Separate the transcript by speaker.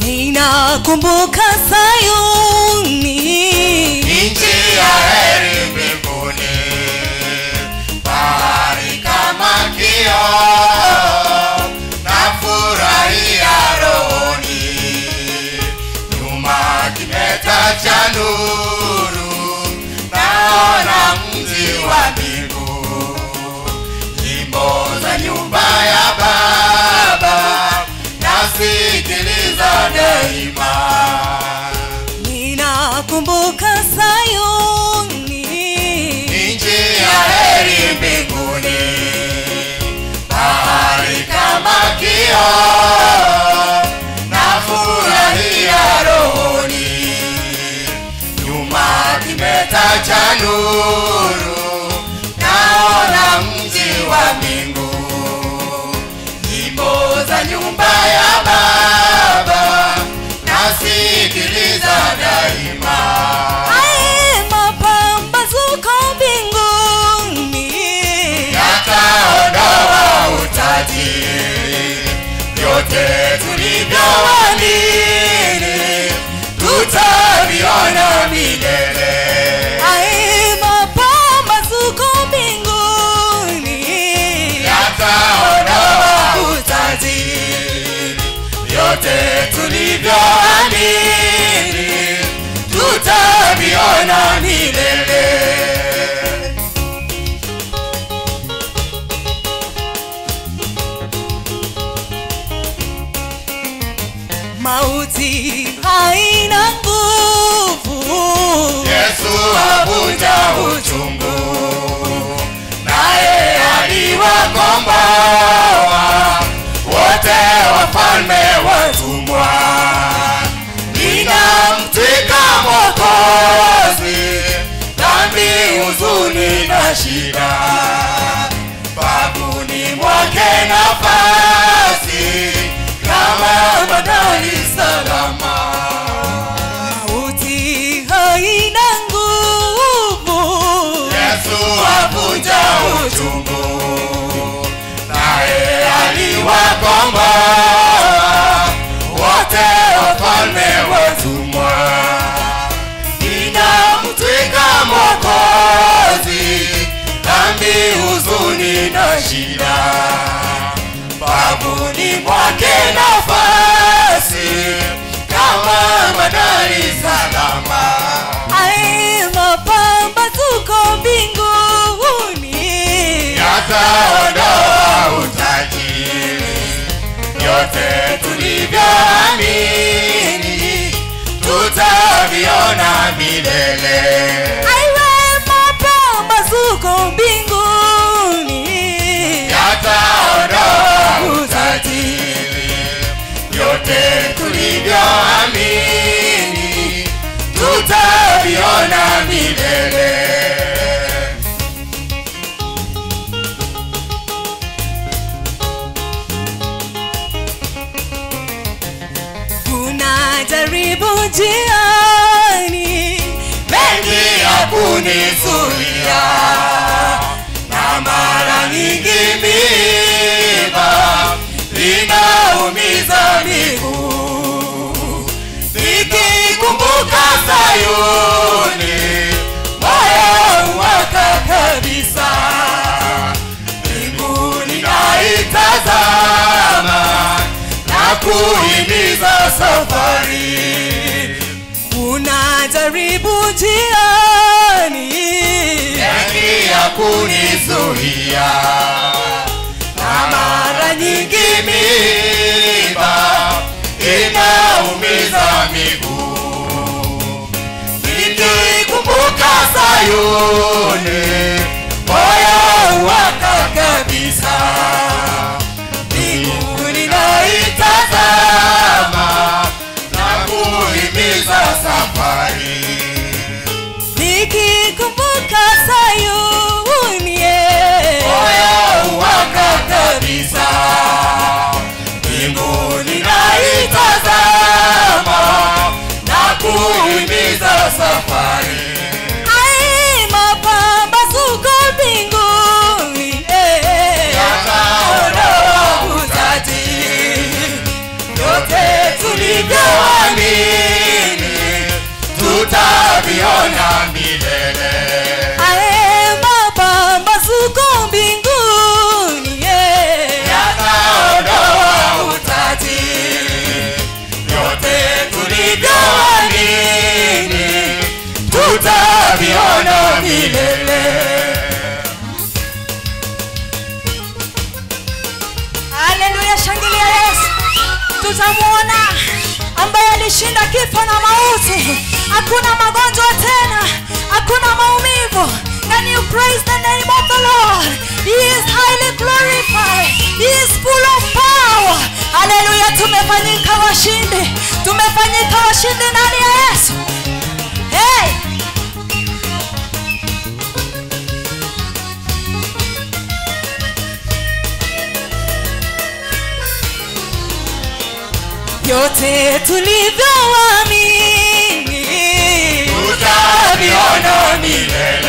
Speaker 1: ninakumbuka Sayuni,
Speaker 2: nchi ya heri mbinguni, bahari kama kioo, nafurahia rohoni, nyuma kimeta cha nuru, naona mji wa mbingu, nyimbo za nyumba ya Baba nasikiliza daima.
Speaker 1: ninakumbuka Sayuni,
Speaker 2: nchi ya heri mbinguni, bahari kama kioo, nafurahia rohoni, nyuma kimeta cha nuru, naona mji wa mbingu, nyimbo za nyumba ya Baba nasikiliza daima.
Speaker 1: ae mapambazuko mbinguni,
Speaker 2: yataondoa utajiri, vyote tulivyoamini tutaviona milele.
Speaker 1: ae mapambazuko mbinguni,
Speaker 2: Yataondoa utajiri, vyote tulivyoamini tutaviona milele.
Speaker 1: mauti haina nguvu,
Speaker 2: Yesu avunja uchungu, naye aliwakomboa wote wafalme watumwa. Ninamtwika Mwokozi dhambi, huzuni na shida, babuni mwake nafasi kama badali salama.
Speaker 1: mauti haina nguvu,
Speaker 2: Yesu avunja uchungu, naye aliwakomboa wote wafalme watumwa. Ninamtwika Mwokozi dhambi, huzuni na shida, babuni mwake nafasi kama bandari salama.
Speaker 1: ae mapambazuko mbinguni,
Speaker 2: yataondoa utajiri, yote tulivyoamini tutaviona milele.
Speaker 1: ae mapambazuko mbinguni,
Speaker 2: Yataondoa utajiri, yote tulivyoamini tutaviona milele.
Speaker 1: kuna jaribu njiani,
Speaker 2: mengi ya kunizuia na mara nyingi miba linaumiza miguu nikikumbuka Sayuni moyo waka kabisa mbinguni naitazama na kuhimiza safari
Speaker 1: kuna jaribu njiani,
Speaker 2: mengi ya kunizuia na mara nyingi miba inaumiza miguu nikikumbuka Sayuni moyo waka kabisa mbinguni naitazama na kuhimiza safari
Speaker 1: nikikumbuka Sayuni, eh.
Speaker 2: moyo waka kabisa mbinguni naitazama na kuhimiza safari
Speaker 1: Ai, mapambazuko mbinguni, eh.
Speaker 2: yataondoa utajiri yote tulivyo
Speaker 1: tutamwona ambaye alishinda kifo na mauti hakuna magonjwa tena hakuna maumivu Can you praise the name of the Lord? He is highly glorified. He is full of power. Haleluya, tumefanyika washindi. Tumefanyika washindi ndani ya Yesu. Hey! Yote tulivyoamini
Speaker 2: tutaviona milele